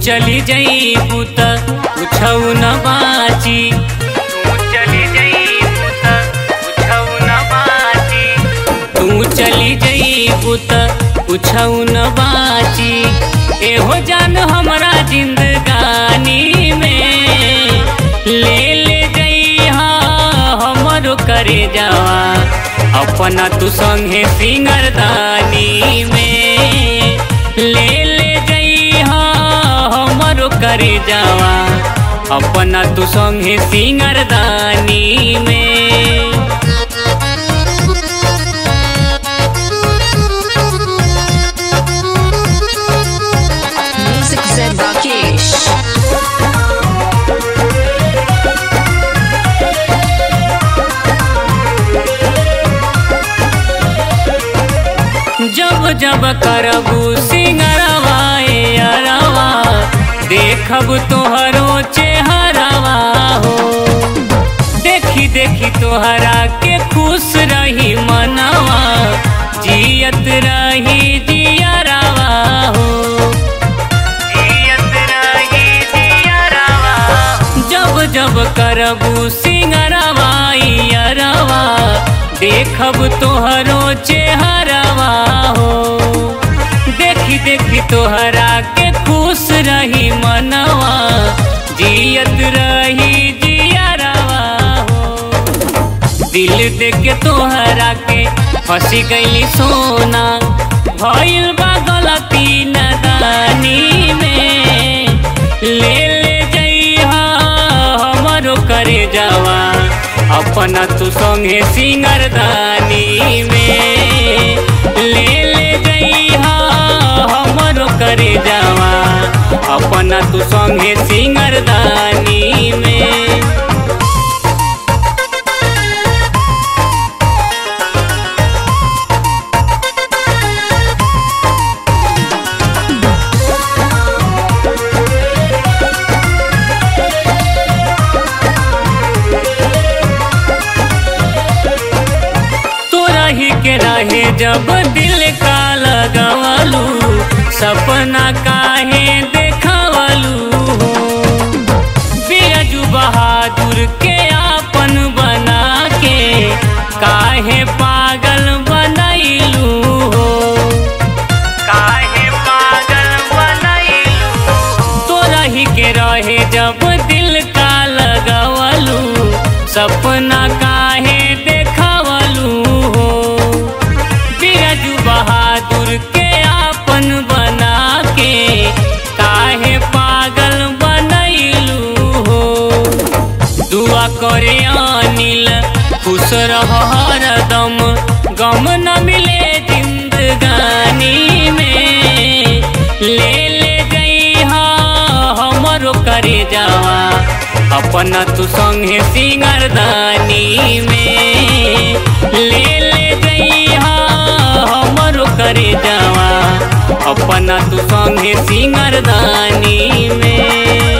चली जईबू त कुछौ न बाची तू चली जईबू त कुछौ न बाची तू चली जईबू त कुछौ न बाची एहो जान हमरा जिंदगानी में ले ले जइहा हमरो करे जावा अपना तू संगे सिंगरदानी में ले ले जइहा हमरो करे जावा अपना तू संगे सिंगरदानी में Music Zen Rakesh. जब जब करबू सिंगरवा ए अरवा देखब तोहरो चेहरवा हो देखी देखी तोहरा के खुश रही मनवा जियत रही जियरवा हो जियत रही जियरवा जब जब करबू सिंगरवा ई अरवा देखब तोहरो चेहरवा हो देखी देखी तोहरा के खुश रही मनवा जियत रही जियरवा हो दिल दे के तोहरा के फंसी गईली सोना भइल बा गलती नदानी में ले ले जइहा हमरो करे जावा अपना तू संगे सिंगरदानी में ले ले जइहा हमरो करे जावा अपना तू संगे सिंगरदानी में तोरा ही के रहे जब दिल का लगवलू सपना काहे देखवलू हो बिरजू बहादुर के आपन बना के काहे पागल बनैलू हो काहे पागल बनैलू तोरा ही के रहे जब दिल का लगवलू सपना काहे देखवलू हो बिरजू बहादुर के आपन बना के काहे पागल बनैलू हो दुआ करे अनिल खुश रह हरदम गम न मिले जिंदगानी में ले ले जइहा हमरो करे जावा अपना तू संगे सिंगरदानी में ले ले जइहा हमरो करे जावा अपना तू संगे सिंगरदानी में